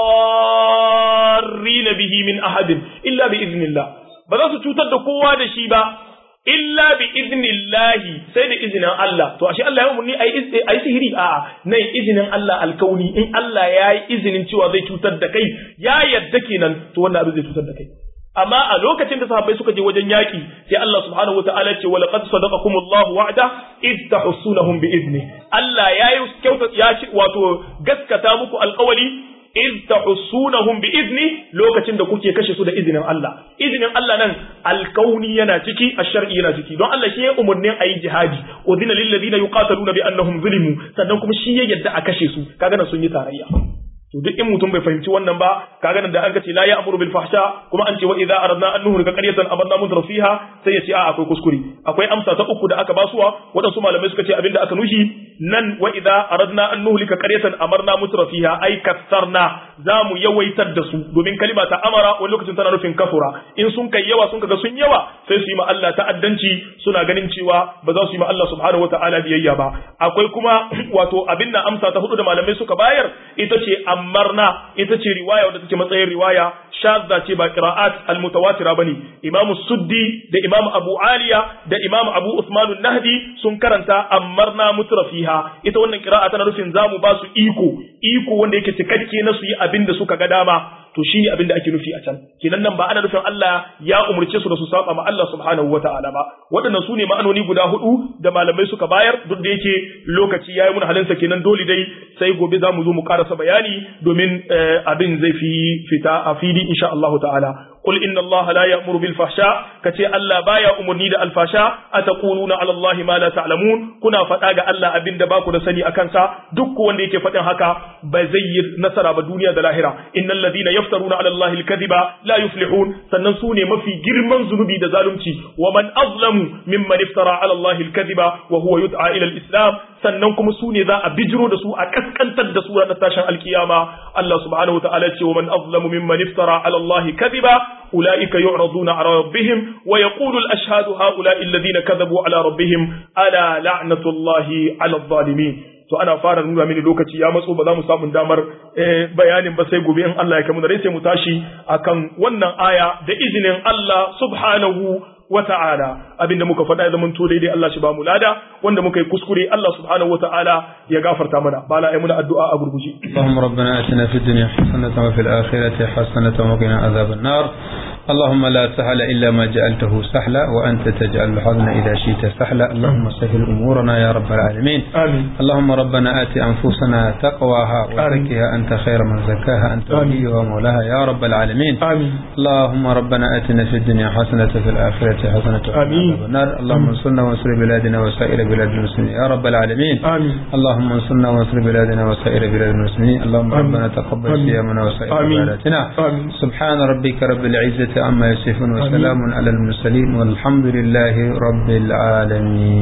dharrin bihi min ahadin illa bi iznillah ba za su cutar da kowa da shi ba illa bi iznillahi sai da izinin Allah to ashe Allah ya umarni ayi ayi sihiri a'a nan izinin Allah alkauni in Allah ya yi izinin cewa zai cutar da kai ya yadda kenan to wannan abin zai cutar da kai amma a lokacin da sahabbai suka je wajen yaki sai Allah subhanahu wataala ce wa laqad sadaqakumullahu wa'da id tahsunahum bi izni Allah ya yi kyauta ya ci wato gaskata muku alƙawari id tahsunahum bi izni lokacin da kuke kashe su da izinin Allah izinin Allah nan alkauni yana ciki ash-shar'i yana ciki don Allah shi ya umurnin ayi jihadi udina lil ladina yuqataluna bi annahum zulimu sannan kuma shi ya yadda a kashe su kaga nan sun yi tarayya to duk in mutum bai fahimci wannan ba kaga nan da an ce la ya'muru bil fahsha kuma an ce wa idza aradna an nuhlika qaryatan amarna mutra fiha sai ya ce a akwai kuskure akwai amsa ta uku da aka basuwa wadansu malamai suka ce abinda aka nushi nan wa idza aradna an nuhlika qaryatan amarna mutra fiha ai kasarna zamu yawaitar da su domin kalima ta amara wani lokacin tana nufin kafura in sun kai yawa sun kaga sun yawa sai su yi ma Allah ta'addanci suna ganin cewa ba za su yi ma Allah subhanahu wata'ala biyayya ba akwai kuma wato abin nan amsa ta hudu da malamai suka bayar ita ce amarna ita ce riwaya wadda take matsayin riwaya shadda ce ba qira'at almutawatira bane imamu suddi da imamu abu aliya da imamu abu usman nahdi sun karanta amarna mutrafiha ita wannan qira'a tana nufin zamu ba su iko iko wanda yake cikakke na su yi abin da suka ga dama to shine abin da ake nufi a can kenan nan ba ana nufin Allah ya umurce su da su saba ma Allah subhanahu wata'ala ba waɗannan su ne ma'anoni guda hudu da malamai suka bayar duk da yake lokaci yayi mun halinsa kenan dole dai sai gobe za mu zo mu karasa bayani domin abin zai fi fita a fili insha Allah ta'ala قل إن الله لا يأمر بالفحشاء كتي ألا بايا أمرني دا الفحشاء أتقولون على الله ما لا تعلمون كنا فتاga Allah abin da baku da sani akan sa duk wanda yake faɗin haka ba zai yi nasara ba duniya da lahira innal ladina yaftaruna ala Allah al-kadhiba la yuflihun sannan su ne mafi girman zunubi da zalunci wa man azlamu mimman iftara ala Allah al-kadhiba wa huwa yud'a ila al-islam sannan kuma su ne za a bijiro da su a kaskantar da su ranar tashin alkiyama Allah subhanahu wa ta'ala ce wa man azlamu mimman iftara ala Allah kadhiba أولئك يعرضون على ربهم ويقول الأشهاد هؤلاء الذين كذبوا على ربهم ألا لعنة الله على الظالمين to ana fara nuna mini lokaci ya matso ba za mu samu damar bayanin ba sai gobe in Allah ya kamu da rai sai mu tashi akan wannan aya da izinin Allah subhanahu wa ta'ala abinda muka faɗa ya zama to daidai Allah shi ba mu lada wanda muka yi kuskure Allah subhanahu wa ta'ala ya gafarta mana bala ai muna addu'a a gurguje اللهم ربنا آتنا في الدنيا حسنة وفي الآخرة حسنة وقنا عذاب النار اللهم لا سهل إلا ما جعلته سهلا وأنت تجعل الحزن إذا شئت سهلا اللهم سهل أمورنا يا رب العالمين آمين اللهم ربنا آت أنفسنا تقواها وزكها أنت خير من زكاها أنت وليها ومولاها يا رب العالمين آمين اللهم ربنا آتنا في الدنيا حسنة في الآخرة حسنة وقنا آمين. عذاب النار اللهم انصرنا وانصر بلادنا وسائر بلاد المسلمين يا رب العالمين آمين اللهم انصرنا وانصر بلادنا وسائر بلاد المسلمين اللهم آمين. ربنا تقبل آمين. صيامنا وسائر آمين. عباداتنا آمين سبحان ربك رب العزة عما يصفون وسلام على المرسلين والحمد لله رب العالمين